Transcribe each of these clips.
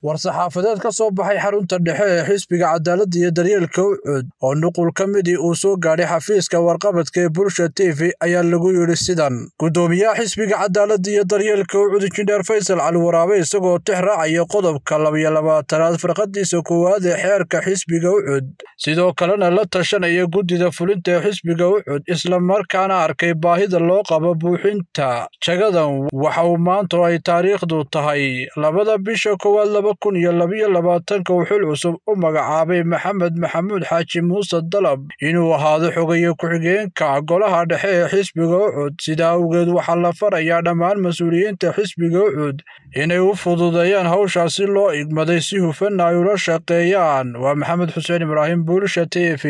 war-saxaafadeed ka soo baxay xarunta dhexe ee xisbiga cadaaladda iyo daryeelka ucud oo nuqul ka midii uu soo gaadhay xafiiska warqabadka ee bulsha t v ayaa lagu yidhi sidan guddoomiyaha xisbiga cadaaladda iyo daryeelka ucud injineer faysal cali waraabe isagoo tix raacaya qodobka labiyo labaatanaad farqadiisa koowaad ee xeerka xisbiga ucud sidoo kalena la tashanaya guddida fulinta ee xisbiga ucud islamarkaana arkay baahida loo qabo buuxinta jagadan waxa uu maanta oo ay taariikhdu tahay labada bisha koowaad laba kun iyo labiyo labaatanka uu xil cusub u magacaabay maxamed maxamuud xaaji muuse dalab inuu ahaado xogaye ku-xigeenka golaha dhexe ee xisbiga ucud sidaa awgeed waxaa la farayaa dhammaan mas-uuliyiinta xisbiga ucud inay u fududeeyaan hawshaasi loo igmaday si hufanna ay ula shaqeeyaan waa maxamed xuseen ibraahim buulisha t v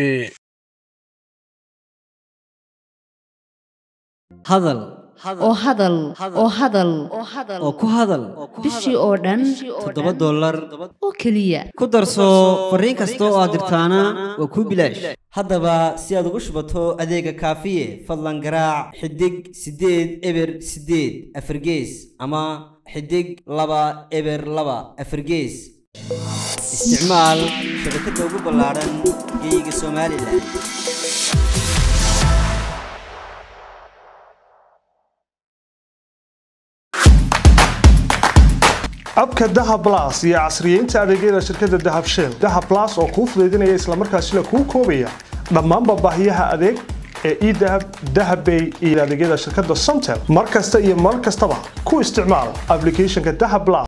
hadal oo hadal oo hadal oo ku hadal bishii oo dhan toddoba dollar oo keliya ku darso fariin kasta oo aad dirtaana waa kuu bilaash haddaba si aad ugu shubato adeega kaafiye fadlan garaac xidig siddeed eber siddeed afargees ama xidig laba eber laba afargees isticmaal shabakadda ugu ballaadhan geeyiga somalilan abka dahab las iyo casriyeynta adeegyada shirkadda dahab shell dahab las oo kuu fudaydinaya islamarkaasina kuu koobaya dhammaanba baahiyaha adeeg ee edahab dahabbay iyo adeegyada shirkadda somtel mar kasta iyo mar kastaba ku isticmaal ablicathonka dahab las